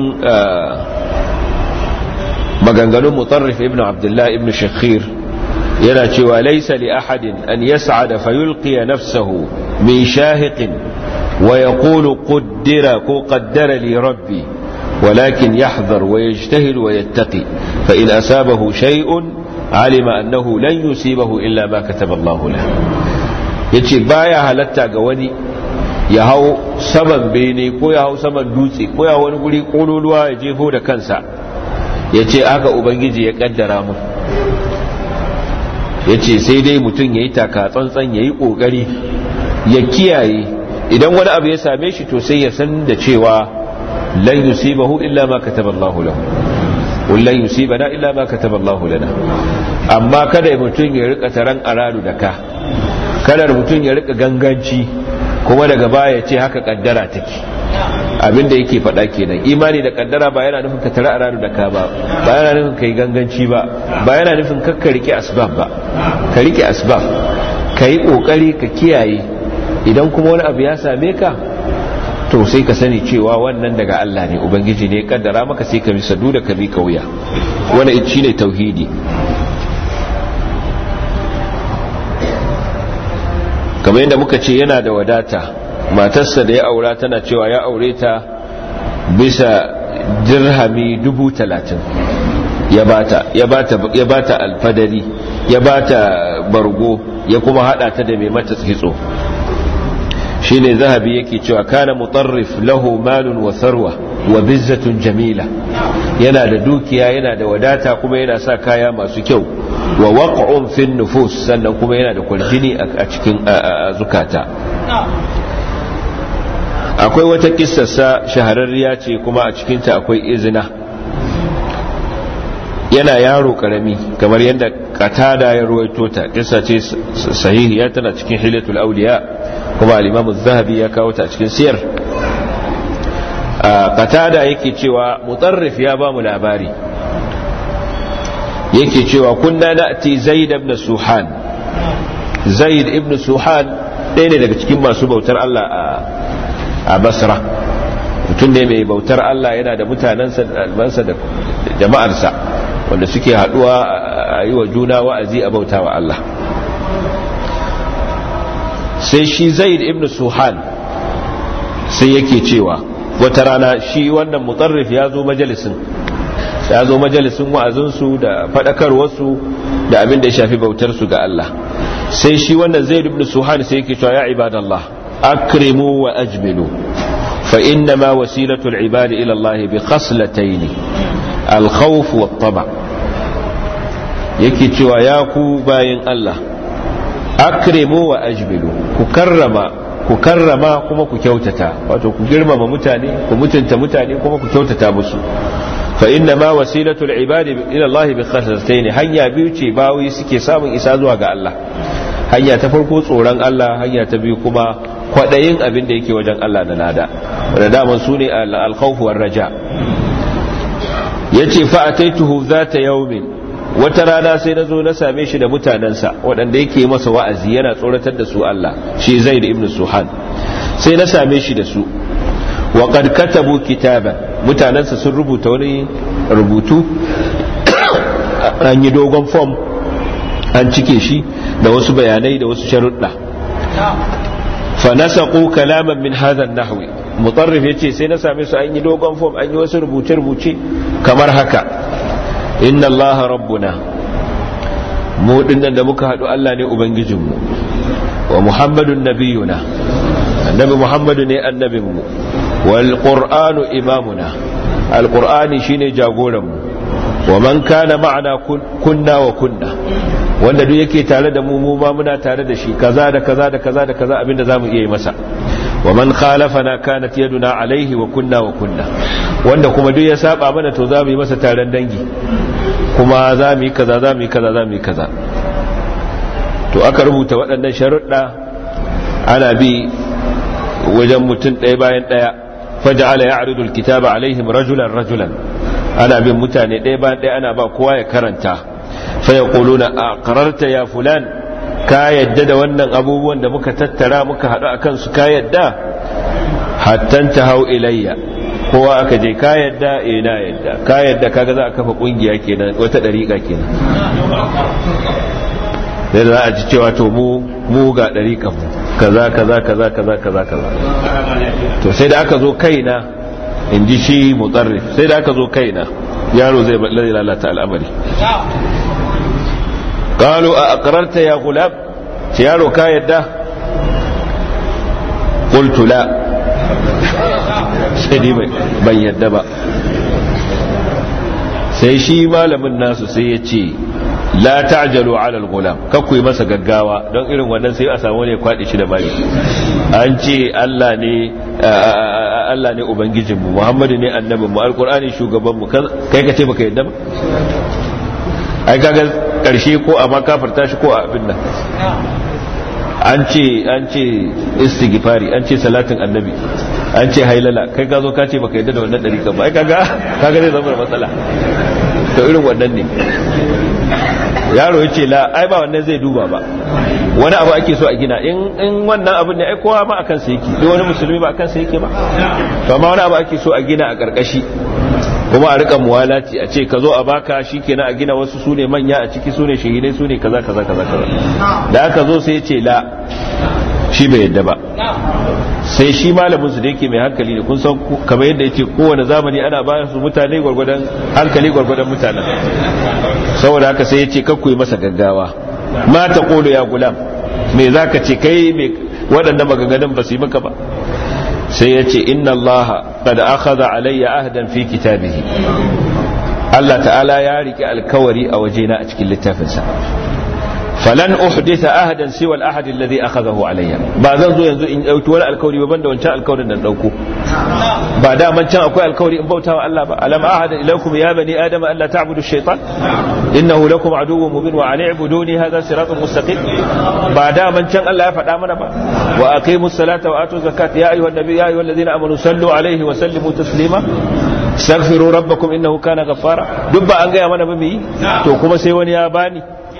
maganganun mutarrif ibn abdullah ibn shakhir yana cewa laisa li ahadin an yas'ada fayulqiya nafsahu min shahiqin wa yaqulu qaddara ko qaddara li rabbi ولكن يحذر ويجتهد ويتقي فإن أسابه شيء علم أنه لن يصيبه إلا ما كتب الله له yace baya halatta ga wani ya hau saman bene ko ya hau saman dutse ko ya wani guri kololuwa ya jefo da kansa ya ce aka ubangiji ya kaddara mu ya ce sai dai mutum ya yi taka tsantsan ya yi ƙoƙari ya kiyaye idan wani abu ya same shi to sai ya san da cewa lan yusibahu illa ma kataba Allahu lahu qul lan yusibana illa ma kataba Allahu lana amma kada mutum ya rika taran aradu da ka kada mutum ya rika ganganci kuma daga baya ce haka kaddara take abinda yake faɗa kenan imani da kaddara ba yana nufin ka tara aradu da ka ba ba yana nufin ka yi ganganci ba ba yana nufin ka rike asbab ba ka rike asbab ka yi ƙoƙari ka kiyaye idan kuma wani abu ya same ka to sai ka sani cewa wannan daga Allah ne ubangiji ne kaddara maka sai ka bi sadu da ka bi kauya wannan shine tauhidi kamar yadda muka ce yana da wadata matarsa da ya aura tana cewa ya aure ta bisa dirhami dubu talatin ya bata ya bata ya bata alfadari ya bata bargo ya kuma hada ta da mai mata kitso shine zahabi yake cewa kana mutarrif lahu malun wa sarwa wa bizzatun jamila yana da dukiya yana da wadata kuma yana sa kaya masu kyau wa waq'un fi nufus sannan kuma yana da kwaljini a cikin zukata akwai wata kissarsa shahararriya ce kuma a cikinta akwai izina yana yaro karami kamar yadda katada ya ruwaito ta kissa ce sahihiya tana cikin hilatul auliya kuma al-imam az-zahabi ya kawo ta cikin siyar katada yake cewa mutarrif ya ba mu labari yake cewa kunna na'ti zaid ibn suhan zaid ibn suhan ɗaya ne daga cikin masu bautar Allah a basra mutum ne mai bautar Allah yana da mutanensa da jama'arsa wanda suke haɗuwa a yi wa juna wa'azi a bauta wa Allah sai shi zaid ibn suhan sai yake cewa wata rana shi wannan mutarrif ya zo majalisin ya zo majalisin wa'azinsu da faɗakarwarsu da abin da ya shafi bautarsu ga Allah sai shi wannan zaid ibn suhan sai yake cewa ya ibadallah akrimu wa ajmilu fa inna ma wasilatu al-ibad ila Allah bi khaslatayn al-khawf wa taba yake cewa ya ku bayin Allah akrimu wa ajmilu ku karrama ku karrama kuma ku kyautata wato ku girmama mutane ku mutunta mutane kuma ku kyautata musu fa inna ma wasilatul ibadi ila Allah bi khaslatayn hanya biyu ce bawi suke samun isa zuwa ga Allah hanya ta farko tsoron Allah hanya ta biyu kuma kwadayin abin da yake wajen Allah da nada wanda daman su ne al-khawf war raja yace fa ataituhu zata yawmin wata rana sai na zo na same shi da mutanensa waɗanda yake masa wa'azi yana tsoratar da su Allah shi zaid ibn suhan sai na same shi da su wa qad katabu kitaban mutanensa sun rubuta wani rubutu an yi dogon form an cike shi da wasu bayanai da wasu sharuɗa fa nasaqu kalaman min hadha an-nahwi mutarrif yace sai na same su an yi dogon form an yi wasu rubuce rubuce kamar haka inna Allah rabbuna mu dinnan da muka haɗu Allah ne ubangijinmu wa muhammadun nabiyuna annabi muhammadu ne annabinmu wal qur'anu imamuna al qur'ani shine jagoranmu wa man kana ma'ana kunna wa kunna wanda duk yake tare da mu mu ma muna tare da shi kaza da kaza da kaza da kaza abinda zamu iya yi masa wa man khalafana kanat yaduna alaihi wa kunna wa kunna wanda kuma duk ya saba mana to zamu yi masa taron dangi kuma za mu yi kaza za mu yi kaza za mu yi kaza to aka rubuta waɗannan sharuɗa ana bi wajen mutum ɗaya bayan ɗaya faja'ala ya'ridul kitaba alaihim rajulan rajulan ana bin mutane ɗaya bayan ɗaya ana ba kowa ya karanta fa yaquluna aqrarta ya fulan ka yadda da wannan abubuwan da muka tattara muka haɗu akan su ka yadda hattan ta hau ilayya kowa aka je ka yadda eh na yadda ka yadda kaga za a kafa kungiya kenan wata dariƙa kenan sai za a ji cewa to mu mu ga dariƙan mu kaza kaza kaza kaza kaza kaza to sai da aka zo kaina in ji shi mutsarrif sai da aka zo kaina yaro zai lalata al'amari قالوا أقررت يا غلام يارو ka yadda قلت لا sai dai ban yadda ba sai shi malamin nasu sai ya ce la ta'jalu ala al-ghulam kakku yi masa gaggawa don irin wannan sai a samu ne kwaɗi shi da baki an ce Allah ne Allah ne ubangijinmu Muhammadu ne annabinmu alqur'ani shugabanmu kai ka ce baka yadda ba ai kaga karshe ko a makafarta shi ko a abin nan an ce an ce istighfari an ce salatin annabi an ce hailala kai ka zo ka ce baka yadda da wannan dariƙa ba ai kaga kaga zai zama da matsala to irin wannan ne yaro ya ce la ai ba wannan zai duba ba wani abu ake so a gina in wannan abin ne ai kowa ma akan sa yake duk wani musulmi ba akan sa yake ba to amma wani abu ake so a gina a karkashi kuma a rika muwalati a ce ka zo a baka shikenan a gina wasu sune manya a ciki sune shahidai sune kaza kaza kaza kaza da aka zo sai ya ce la shi bai yadda ba sai shi malamin su da yake mai hankali ne kun san kamar yadda yake kowane zamani ana ba su mutane gwargwadon hankali gwargwadon mutanen saboda haka sai ya ce kakku yi masa gaggawa ma ta kolo ya gulam me za ka ce kai me waɗanda maganganun ba su yi maka ba sai ya ce inna Allah qad akhadha alayya ahdan fi kitabihi Allah ta'ala ya rike alkawari a wajena a cikin littafinsa falan uhditha ahadan siwa al-ahad alladhi akhadahu alayya ba zan zo yanzu in dauki wani alkawari ba banda wancan alkawarin da dauko ba da man can akwai alkawari in bautawa Allah ba alam ahada ilaykum ya bani adama alla ta'budu ash-shaytan innahu lakum aduwwun mubin wa an i'buduni hadha siratun mustaqim ba da man can Allah ya faɗa mana ba wa aqimus salata wa atu zakat ya ayyuhan nabiy ya ayyuhalladhina amanu sallu alayhi wa sallimu taslima astaghfiru rabbakum innahu kana ghaffara duk ba an gaya mana ba mu yi to kuma sai wani ya bani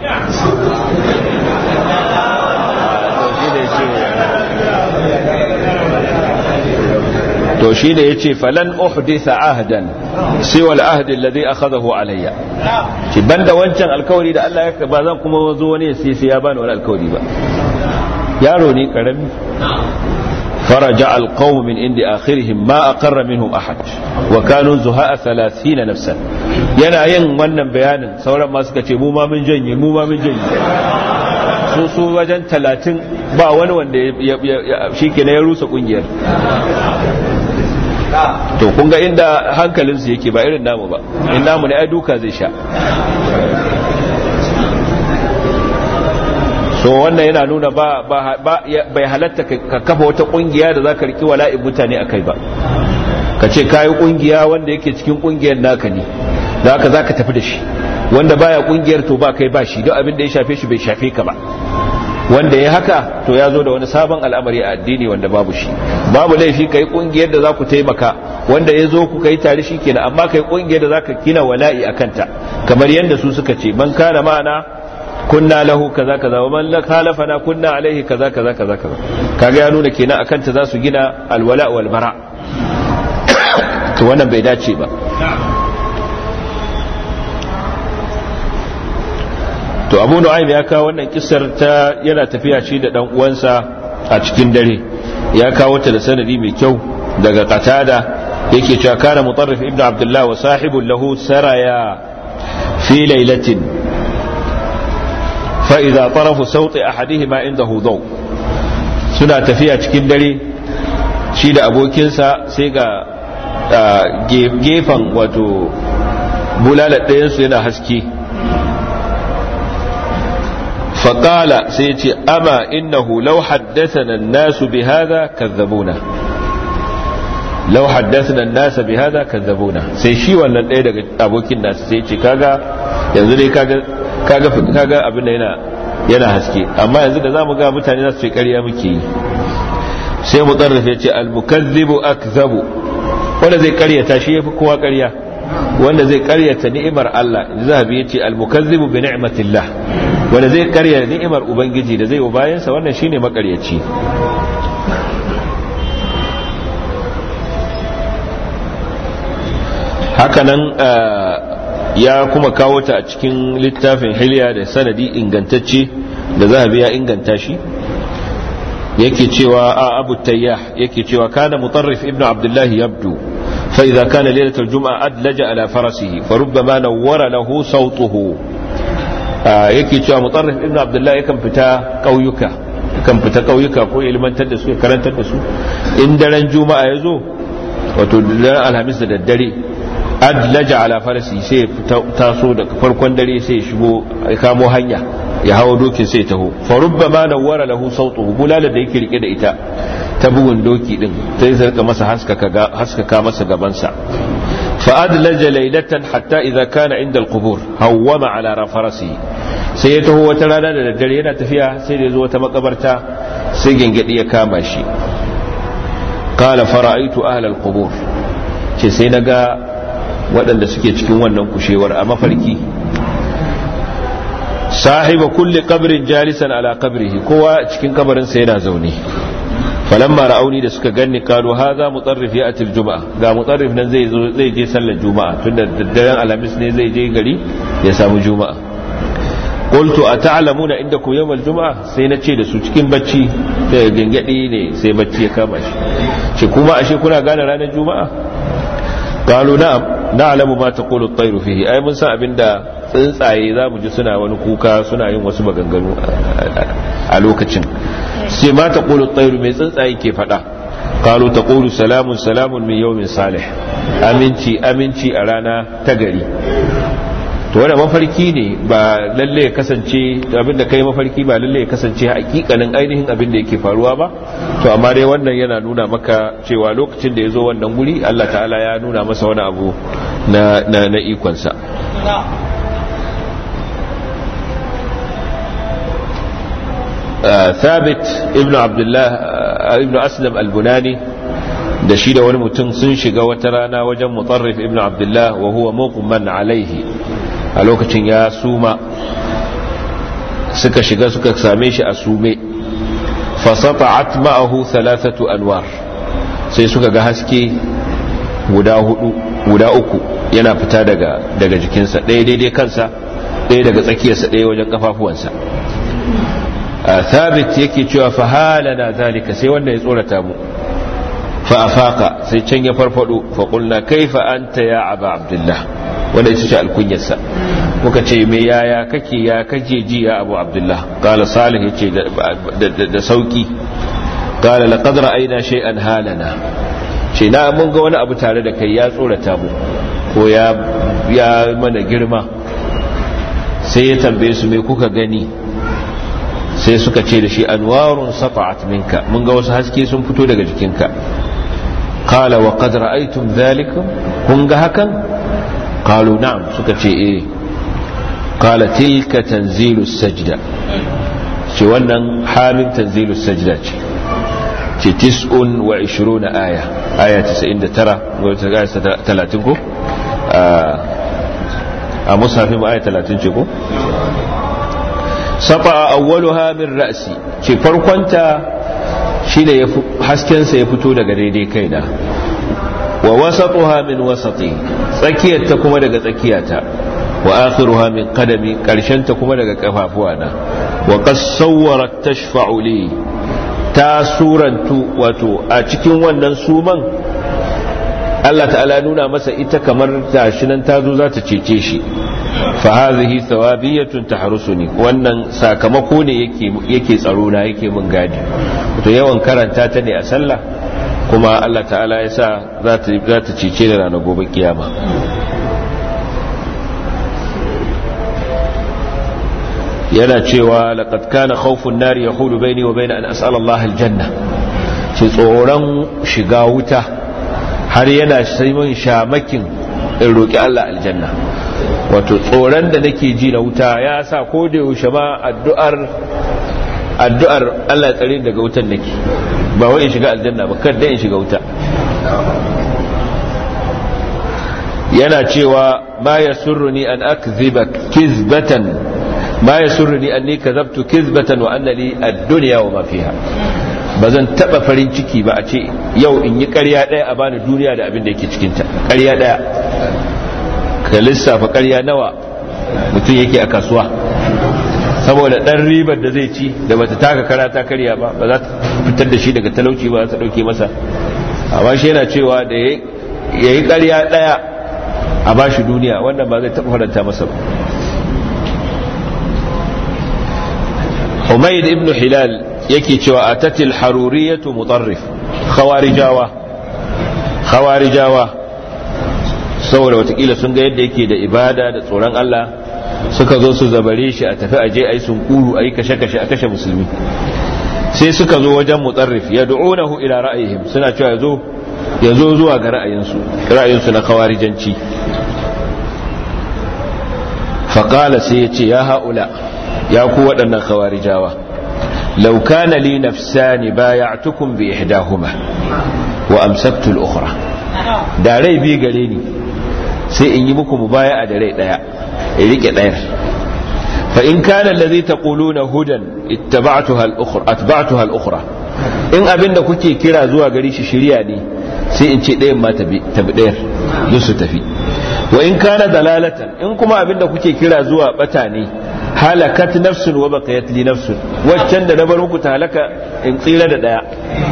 to shi da ya ce falan uhditha ahdan siwal ahdi alladhi akhadahu alayya ki banda wancan alkawari da Allah ya ba zan kuma zo wani ya sai ya bani wani alkawari ba yaro ne karami فرجع القوم من عند آخرهم ما أقر منهم أحد وكانوا زهاء ثلاثين نفسا yana yin wannan bayanin sauran ma suka ce mu ma mun janye mu ma mun janye su su wajen talatin ba wani wanda shi ke ya rusa kungiyar to kun ga inda hankalinsu yake ba irin namu ba in namu ne ai duka zai sha so wannan yana nuna ba bai halatta ka kafa wata kungiya da za ka riki wala'in mutane a kai ba ka ce kayi kungiya wanda yake cikin kungiyar naka ne da haka za ka tafi da shi wanda baya kungiyar to ba kai ba shi don abin da ya shafe shi bai shafe ka ba wanda ya haka to ya zo da wani sabon al'amari a addini wanda babu shi babu laifi kai kungiyar da za ku taimaka wanda ya zo ku kai tare shi kenan amma kai kungiyar da za ka gina wala'i a kanta kamar yadda su suka ce man kana ma'ana kunna lahu kaza kaza wa man khalafana kunna alaihi kaza kaza kaza kaza kaga ya nuna kenan akan ta za su gina alwala wal bara to wannan bai dace ba to abu nu'aym ya kawo wannan kissar ta yana tafiya shi da dan uwansa a cikin dare ya kawo ta da sanadi mai kyau daga qatada yake cewa kana mutarrif ibnu abdullah wa sahibun lahu saraya fi lailatin fa idza tarafu sawti ahadihima indahu daw suna tafiya cikin dare shi da abokinsa sai ga gefen wato bulalar ɗayansu yana haske فقال سيتي أما إنه لو حدثنا الناس بهذا كذبونا لو حدثنا الناس بهذا كذبونا sai shi wannan ɗaya daga abokin nasu sai ce kaga yanzu dai kaga kaga kaga abin da yana yana haske amma yanzu da zamu ga mutane za su ce ƙarya muke yi sai mu tsarrafe ce al-mukazzibu akzabu wanda zai ƙaryata shi yafi kowa ƙarya wanda zai ƙaryata ni'imar Allah zahabi yace al-mukazzibu bi ni'matillah wanda zai karya ni'imar ubangiji da zai wa bayansa wannan shine makaryaci hakanan ya kuma kawo ta a cikin littafin hilya da sanadi ingantacce da zahabi ya inganta shi yake cewa a abu tayyah yake cewa kana mutarrif ibnu abdullahi yabdu فإذا كان ليلة الجمعة أدلج على فرسه فربما نور له صوته yake cewa mutarrif ibn abdullahi yakan fita ƙauyuka kan fita ƙauyuka ko ilmantar da su ya karantar da su in daren juma'a ya zo wato daren alhamis da daddare adlaja ala farasi sai ya taso da farkon dare sai ya shigo ya kamo hanya ya hawo dokin sai ya taho fa rubbama nawwara lahu sautuhu bulala da yake rike da ita ta bugun doki din sai sai rika masa haskaka haskaka masa gabansa فأدلج ليلة حتى إذا كان عند القبور هوم على فرسه sai ya taho wata rana da daddare yana tafiya sai da ya zo wata makabarta sai gengedi ya kama shi kala fara'aitu ahlal qubur ce sai na ga waɗanda suke cikin wannan kushewar a mafarki sahiba kulli qabrin jalisan ala qabrihi kowa cikin kabarin sa yana zaune falamma ra'auni da suka ganni kalu hadha mutarrif ya'ti al-jum'a ga mutarrif nan zai zo zai je sallar juma'a tunda daddaren alhamis ne zai je gari ya samu juma'a qultu ata'lamuna indakum yawm al-jum'a sai na ce da su cikin bacci da gangadi ne sai bacci ya kama shi ce kuma ashe kuna gane ranar juma'a qalu na'am na'lamu ma taqulu at-tayru fihi ai mun san abinda tsuntsaye za mu ji suna wani kuka suna yin wasu maganganu a lokacin sai ma taqulu at-tayru mai tsuntsaye ke fada qalu taqulu salamun salamun min yawmin salih aminci aminci a rana ta gari to wanda mafarki ne ba lalle ya kasance abinda kai mafarki ba lalle ya kasance hakikanin ainihin abin da yake faruwa ba to amma dai wannan yana nuna maka cewa lokacin da ya zo wannan guri Allah ta'ala ya nuna masa wani abu na na, na ikonsa ثابت ابن عبد الله ابن أسلم البناني da shi da wani mutum sun shiga wata rana wajen mutarrif ibn abdullah wa huwa muqman alaihi a lokacin ya suma suka shiga suka same shi a sume fasata'at ma'ahu thalathatu anwar sai suka ga haske guda hudu guda uku yana fita daga daga jikinsa ɗaya daidai kansa ɗaya daga tsakiyarsa ɗaya wajen kafafuwansa thabit yake cewa fahalana zalika sai wanda ya tsorata mu fa afaka sai can ya farfado fa qulna kaifa anta ya aba abdullah wanda ita ce alkunyarsa muka ce me yaya kake ya kake ji ya abu abdullah qala salih yace da sauki qala laqad ra'ayna shay'an halana ce na mun ga wani abu tare da kai ya tsorata mu ko ya ya mana girma sai ya tambaye su me kuka gani sai suka ce da shi anwarun sata'at minka mun ga wasu haske sun fito daga jikinka qala wa qad ra'aytum dhalikum kun ga hakan qalu na'am suka ce eh qala tilka tanzilu sajda ce wannan hamim tanzilu sajda ce ce tis'un wa 20 aya aya 99 wata aya 30 ko a musafin aya 30 ce ko safa awwaluha min ra'si ce farkonta shine ya haskensa ya fito daga daidai kaina wa wasatuha min wasati tsakiyarta kuma daga tsakiyata wa akhiruha min qadami karshenta kuma daga kafafuwana wa qasawwarat tashfa'u li ta surantu wato a cikin wannan suman Allah ta'ala nuna masa ita kamar tashi nan ta zo za ta cece shi fa hadhihi thawabiyatun tahrusuni wannan sakamako ne yake yake tsaro na yake mun gadi to yawan karanta ta ne a sallah kuma Allah ta'ala ya sa za ta za ta cece da ranar gobe kiyama yana cewa laqad kana khawfun nar yahulu baini wa baina an as'ala Allah aljanna ce tsoron shiga wuta har yana sai mun shamakin in roki Allah aljanna wato tsoron da nake ji na wuta ya sa ko da yaushe ma addu'ar addu'ar Allah ya tsare daga wutan nake ba wai in shiga aljanna ba kada in shiga wuta yana cewa ma yasurruni an akziba kizbatan ma yasurruni anni kazabtu kizbatan wa anna li ad-dunya wa ma fiha bazan taba farin ciki ba a ce yau in yi ƙarya ɗaya a bani duniya da abin da yake cikinta ƙarya ɗaya ka lissafa ƙarya nawa mutum yake a kasuwa saboda ɗan ribar da zai ci da bata taka kara ta karya ba ba za ta fitar da shi daga talauci ba za ta ɗauke masa amma shi yana cewa da ya yi ƙarya ɗaya a ba shi duniya wannan ba zai taɓa faranta masa ba Humayd ibn Hilal yake cewa a tatil haruriyatu mutarrif khawarijawa khawarijawa saboda watakila sun ga yadda yake da ibada da tsoron Allah suka zo su zabare shi a tafi aje a yi sunkuru a yi kashe-kashe a kashe musulmi sai suka zo wajen mutarrif ya du'unahu ila ra'ayihim suna cewa yazo yazo zuwa ga ra'ayinsu ra'ayinsu na kawarijanci faqala sai ya ce ya haula ya ku waɗannan kawarijawa law kana li nafsani bay'atukum bi ihdahuma wa amsaktu al-ukhra da rai bi gare ni sai in yi muku mubaya'a da rai daya in rike ɗayar fa in kana allazi taquluna hudan ittaba'tuha al-ukhra atba'tuha al-ukhra in abinda kuke kira zuwa gari shi shiriya ne sai in ce ɗayan ma tabi ɗayar duk su tafi wa in kana dalalatan in kuma abinda kuke kira zuwa bata ne halakat nafsun wa baqiyat li nafsun waccan da na bar muku ta halaka in tsira da daya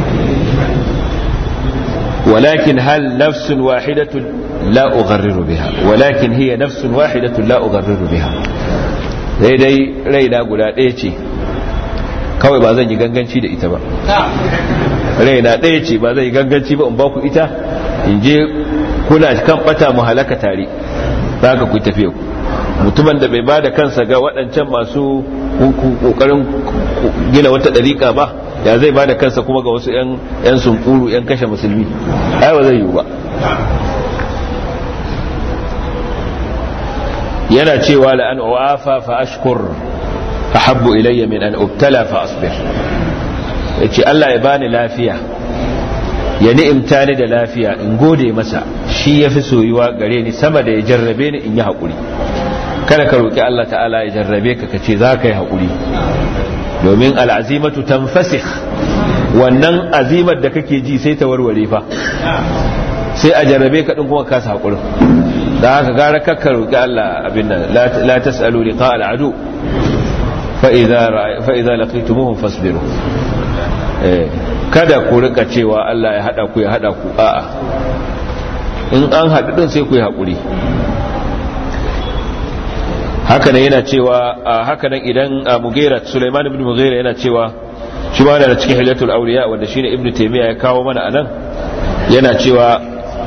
ولكن هل نفس واحدة لا أغرر بها ولكن هي نفس واحدة لا أغرر بها dai dai raina guda ɗaya ce kawai ba zan yi ganganci da ita ba raina ɗaya ce ba zan yi ganganci ba in ba ku ita in je kuna kan bata mu halaka tare za ka ku tafiye ku mutumin da bai ba da kansa ga waɗancan masu ƙoƙarin gina wata ɗariƙa ba ya zai ba da kansa kuma ga wasu 'yan sunkuru 'yan kashe musulmi ai ba zai yiwu ba yana cewa la an uwafa fa ashkur ahabbu ilayya min an ubtala fa asbir yace Allah ya bani lafiya ya ni'imta ni da lafiya in gode masa shi yafi soyuwa gare ni sama da ya jarrabe ni in yi haƙuri kada ka roki Allah ta'ala ya jarrabe ka kace za ka yi haƙuri domin al'azimatu tanfasikh wannan azimar da kake ji sai ta warware fa sai a jarrabe ka din kuma kasa haƙurin da haka gara kakka roƙi Allah abin nan la tas'alu liqa al'adu fa idza fa idza laqitumuhum fasbiru kada ku rika cewa Allah ya hada ku ya hada ku a'a in an haɗu din sai ku yi haƙuri haka nan yana cewa haka nan idan Mughira Sulaiman ibn Mughira yana cewa shi ma da cikin Hilatul Awliya wanda shine Ibn Taymiyyah ya kawo mana anan yana cewa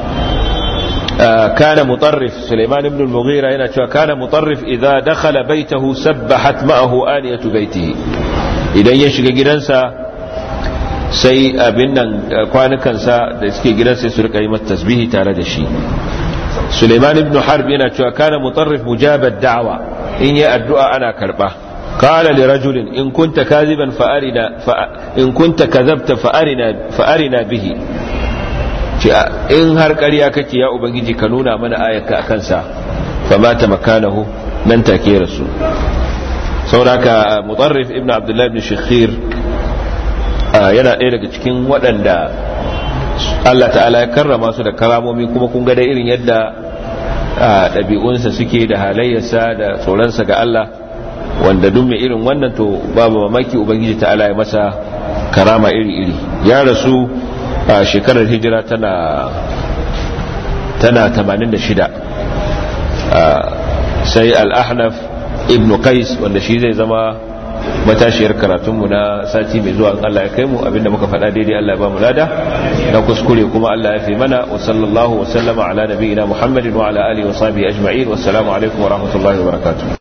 كان مطرف سليمان بن المغيرة هنا كان مطرف إذا دخل بيته سبحت معه آنية بيته إذا يشغى جنسا sai abin nan kwanukansa da suke gidansa su rika yi mata tasbihi tare da shi Suleiman ibn Harb yana cewa kana mutarrif mujabad da'wa in yi addu'a ana karba qala li rajulin in kunta kaziban fa arina in kunta kazabta fa arina fa arina bihi in har ƙarya kake ya ubangiji ka nuna mana ayaka akan sa fa mata makanahu nan take rasu sauraka mutarrif ibn abdullah ibn shakhir yana ɗaya daga cikin waɗanda Allah ta'ala ya karrama su da karamomi kuma kun ga da irin yadda ɗabi'unsa suke da halayyarsa da tsoronsa ga Allah wanda duk mai irin wannan to babu mamaki ubangiji ta'ala ya masa karama iri-iri ya rasu a shekarar hijira tana tana 86 sai al-ahnaf ibn qais wanda shi zai zama matashiyar karatunmu na sati mai zuwa Allah ya kai mu abinda muka faɗa daidai Allah ya ba mu lada na kuskure kuma Allah ya fi mana wa sallallahu wa sallama ala nabiyina Muhammadin wa ala alihi wa sahbihi ajma'in wassalamu alaikum wa rahmatullahi wa barakatuh